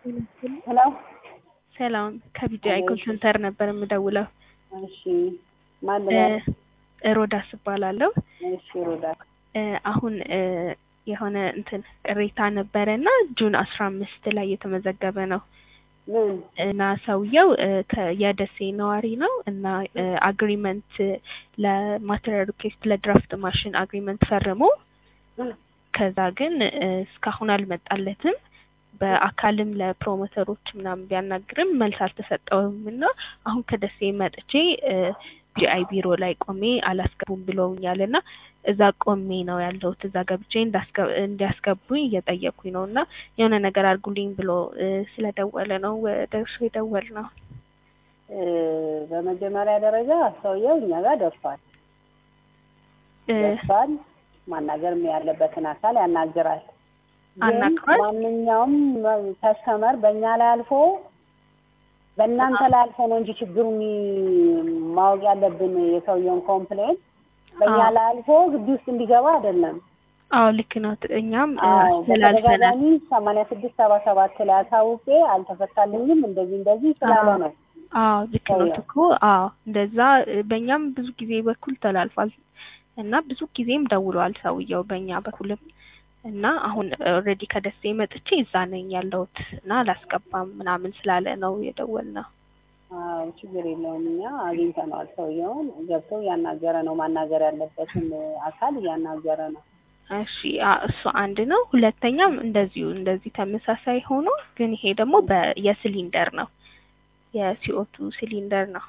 ሄሎ ሰላም ከቢጂአይ ኮል ሴንተር ነበር የምደውለው። እሺ ማን ልበል? ሮዳስ እባላለሁ። እሺ ሮዳስ እ አሁን እ የሆነ እንትን ቅሬታ ነበረ እና ጁን አስራ አምስት ላይ የተመዘገበ ነው ምን እና ሰውየው እ ከ- የደሴ ነዋሪ ነው እና እ አግሪመንት ለማቴሪያል ሪኩዌስት ለድራፍት ማሽን አግሪመንት ፈርሞ ከዛ ግን እ እስካሁን አልመጣለትም። በአካልም ለፕሮሞተሮች ምናምን ቢያናግርም መልስ አልተሰጠውም እና አሁን ከደሴ መጥቼ እ ጂአይ ቢሮ ላይ ቆሜ አላስገቡም ብለውኛል እና እዛ ቆሜ ነው ያለሁት። እዛ ገብቼ እንዳስገ- እንዲያስገቡኝ እየጠየኩኝ ነው እና የሆነ ነገር አድርጉልኝ ብሎ እ ስለደወለ ነው ወደ እርሱ የደወል ነው። እ በመጀመሪያ ደረጃ ሰውየው እኛ ጋር ደርሷል እ ደርሷል። ማናገርም ያለበትን አካል ያናግራል። ግን አናግሯል? ማንኛውም ከስተመር በእኛ ላይ አልፎ በእናንተ ላይ አልፎ ነው እንጂ ችግሩ የሚ- ማወቅ ያለብን የሰውየውን ኮምፕሌን በእኛ አዎ። ላይ አልፎ ግቢ ውስጥ እንዲገባ አይደለም። አዎ ልክ ነው። እኛም እ አዎ አስተላልፈናል። በተደጋጋሚ ሰማንያ ስድስት ሰባ ሰባት ላይ አሳውቄ አልተፈታልኝም እንደዚህ እንደዚህ ስላለ አዎ። ነው። አዎ ልክ ነው ሰውየው። እኮ አዎ እንደዛ እ በእኛም ብዙ ጊዜ በኩል ተላልፏል እና ብዙ ጊዜም ደውሏል ሰውየው በእኛ በኩልም እና አሁን ኦልሬዲ ከደሴ መጥቼ እዛ ነኝ ያለሁት እና አላስገባም ምናምን ስላለ ነው የደወልነው። አዎ ችግር የለውም። እኛ አግኝተነዋል። ሰውየውን ገብቶ እያናገረ ነው። ማናገር ያለበትን አካል እያናገረ ነው። እሺ አ- እሱ አንድ ነው። ሁለተኛም እንደዚሁ እንደዚህ ተመሳሳይ ሆኖ ግን ይሄ ደግሞ በ- የሲሊንደር ነው የሲኦቱ ሲሊንደር ነው።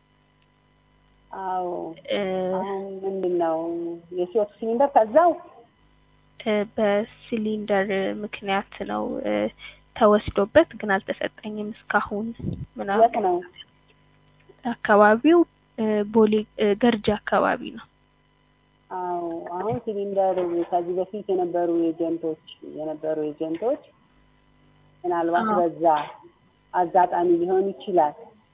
አዎ እ አሁን ምንድን ነው የሲኦቱ ሲሊንደር ከዛው እ በሲሊንደር ምክንያት ነው እ ተወስዶበት ግን አልተሰጠኝም እስካሁን የት ምናምን ነው? አካባቢው እ ቦሌ እ ገርጂ አካባቢ ነው። አዎ አሁን ሲሊንደር ከዚህ በፊት የነበሩ ኤጀንቶች የነበሩ ኤጀንቶች ምናልባት አዎ። በዛ አጋጣሚ ሊሆን ይችላል።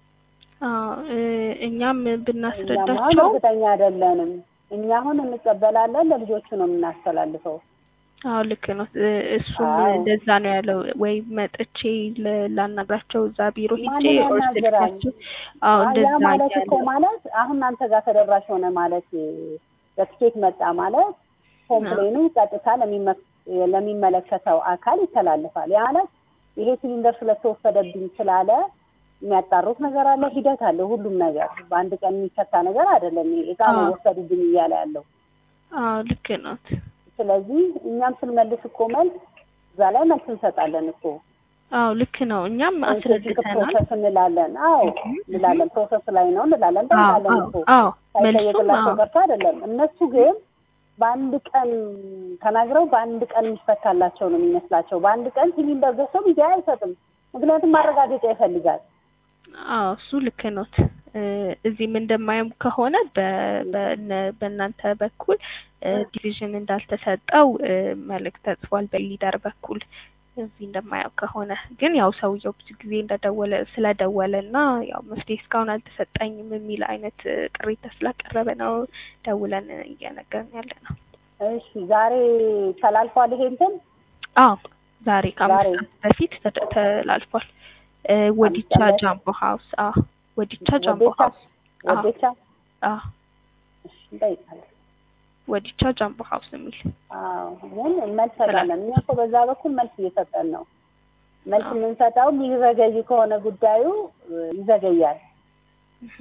አዎ እ እኛም እኛም አሁን ብናስረዳቸው እርግጠኛ አይደለንም። እኛ አሁን እንቀበላለን፣ ለልጆቹ ነው የምናስተላልፈው። አዎ ልክ ነው። እ እሱም አዎ። እንደዛ ነው ያለው። ወይ መጥቼ ል- ላናግራቸው እዛ ቢሮ ሄጄ ማንን ኦር ያናግራል? ስልካቸው አዎ ያ እንደዛ ማለት እኮ እያለ ማለት አሁን እናንተ ጋር ተደራሽ ሆነ ማለት በትኬት መጣ ማለት ኮምፕሌኑ ቀጥታ ለሚመ- ለሚመለከተው አካል ይተላልፋል። ያ ማለት ይሄ ሲሊንደር ስለተወሰደብኝ ስላለ የሚያጣሩት ነገር አለ፣ ሂደት አለ። ሁሉም ነገር በአንድ ቀን የሚፈታ ነገር አይደለም። እቃ ነው አዎ። ወሰዱብኝ እያለ ያለው። አዎ ልክ ነው። ስለዚህ እኛም ስንመልስ እኮ መልስ እዛ ላይ መልስ እንሰጣለን እኮ አዎ ልክ ነው። እኛም ሳይንቲፊክ አስረድተናል። ፕሮሰስ እንላለን። አዎ እህ እንላለን። ፕሮሰስ ላይ ነው እንላለን። አዎ እንጠይቃለን አዎ እኮ አዎ መልሱም ሳይጠየቅላቸው አዎ ቀርቶ አይደለም። እነሱ ግን በአንድ ቀን ተናግረው በአንድ ቀን የሚፈታላቸው ነው የሚመስላቸው። በአንድ ቀን ሲሊንደር ገዝቶ ቢዚያ አይሰጥም። ምክንያቱም ማረጋገጫ ይፈልጋል። አዎ እሱ ልክ ኖት። እ እዚህም እንደማየው ከሆነ በ- በእነ- በእናንተ በኩል እ ዲቪዥን እንዳልተሰጠው እ መልእክት ተጽፏል በሊደር በኩል እዚህ እንደማየው ከሆነ ግን ያው ሰውየው ብዙ ጊዜ እንደደወለ ስለደወለ እና ያው መፍትሄ እስካሁን አልተሰጠኝም የሚል አይነት እ ቅሬታ ስላቀረበ ነው ደውለን እየነገርን ያለ ነው። እሺ ዛሬ ተላልፏል። ይሄ እንትን አዎ ዛሬ ከአምስት ዛሬ ሰዓት በፊት ተ- ተላልፏል። እ ወዲቻ ሰዓት ጃምቦ ሀውስ አዎ ወዲቻ ጃምቦ ወዴቻ ሀውስ አዎ ወዴቻ አዎ እሺ እንጠይቃለን። ወዲቻ ጃምቦ ሀውስ የሚል አዎ ግን መልስ ሰጣለን። እኛ እኮ በዛ በኩል መልስ እየሰጠን ነው። መልስ አዎ። የምንሰጠው ሊዘገይ ከሆነ ጉዳዩ እ ይዘገያል። እህ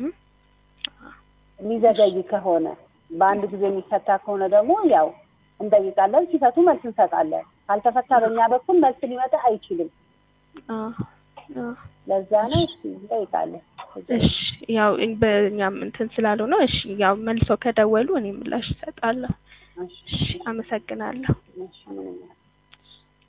የሚዘገይ ከሆነ በአንድ ጊዜ የሚፈታ ከሆነ ደግሞ ያው እንጠይቃለን። ሲፈቱ መልስ እንሰጣለን። ካልተፈታ በእኛ በኩል መልስ ሊመጣ አይችልም። አዎ አዎ ለዛ ነው እሺ እንጠይቃለን። እሺ ያው እኝ- በእኛም እንትን ስላለው ነው። እሺ ያው መልሰው ከደወሉ እኔ ምላሽ እሰጣለሁ። እሺ እሺ አመሰግናለሁ። እሺ ምንም